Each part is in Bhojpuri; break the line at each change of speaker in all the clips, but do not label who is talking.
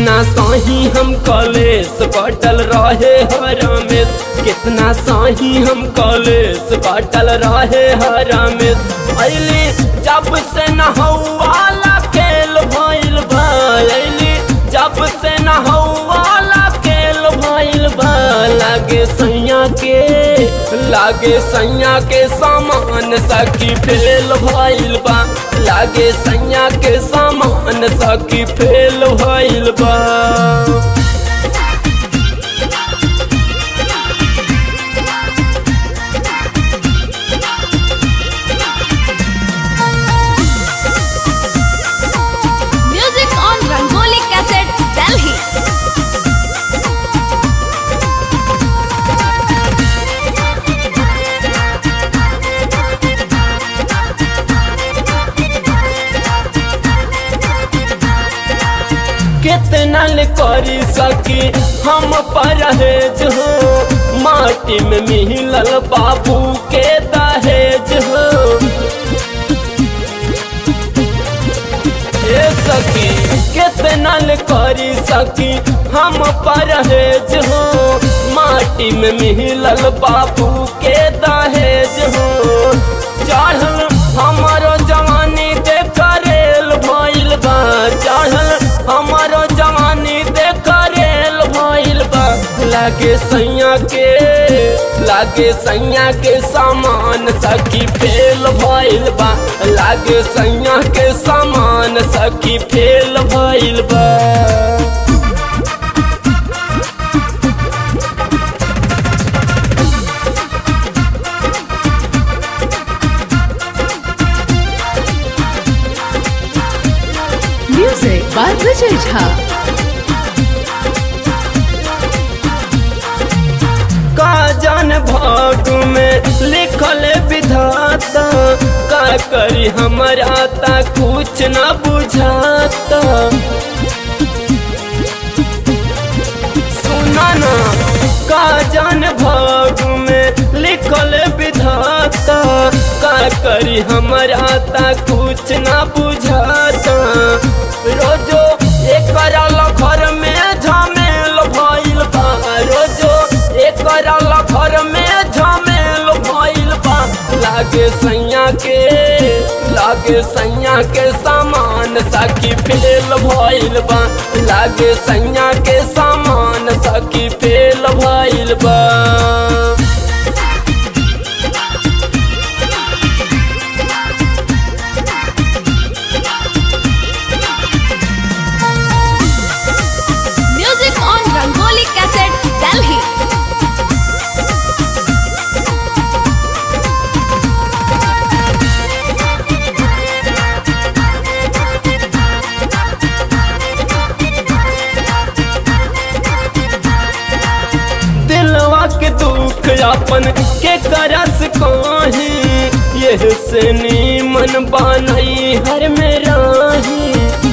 कितना सही हम कॉलेज कटल रहे हरामेश कितना सही हम कॉलेज कटल रहे हरामेश अली जब से न वाला खेल भइल भैली जब से न वाला खेल भइल बा लागे सैया के लागे सैया के सामान सखी फेल भइल बा लागे सैया के सामान सखी फेल भइल बा
Music on Rangoli Cassette, Delhi.
कितना ले करी सकी हम परहेज हो माटी में मिलल बाबू के दहेज हो ए सकी कितना ले करी सकी हम परहेज हो माटी में मिलल बाबू के दहेज हो चढ़ल हमारो जवानी देख रेल भइल बा चढ़ल हमारो जवानी देख रेल भइल बा लागे सैया के लागे सैया के सामान सखी फेल भइल बा लागे सैया के सामान सखी फेल भइल बा
Music by Vijay Jha.
का जान भाग में लिखल विधाता का करी हमारा ता कुछ न बुझाता सुना ना का जान भाग में लिखल विधाता का करी हमारा ता कुछ न बुझाता रोजो एक घर में झमेल भइल बा रोजो एक घर में झमेल भइल बा लागे सैया के लागे सैया के सामान सखी फेल भइल बा लागे सैया के सामान सखी फेल भइल बा
Music on Rangoli Cassette, Delhi.
दिलवा के दुख अपन के करस कही यह से नीमन बनई हर में राही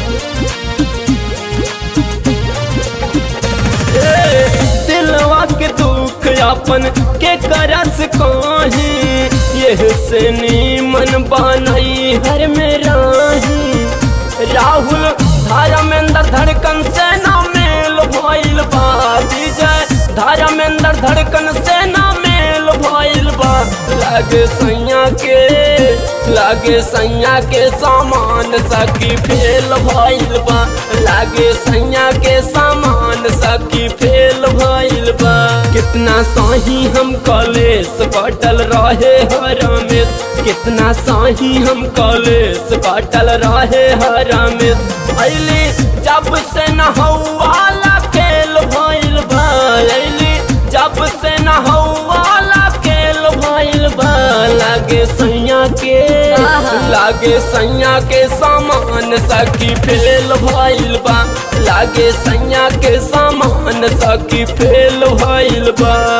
ए, दिलवा के दुख अपन के करस कही यह से नीमन बनई हर में राही राहुल धर्मेंद्र धड़कन से ना मेल भइल बा विजय धर्मेंद्र धड़कन से ना मेल भइल बा लागे सैया के लागे सैया के सामान सखी फेल भइल बा लागे सैया के सामान सखी फेल भइल बा कितना सही हम कॉलेज कटल रहे हरामेश कितना सही हम कॉलेज कटल रहे हरामेश अली जब से न वाला खेल भइल बा अली जब से न वाला खेल भइल बा लागे सैया के लागे सैया के सामान सखी फेल भइल बा लागे सैया के सामान सखी फेल भइल बा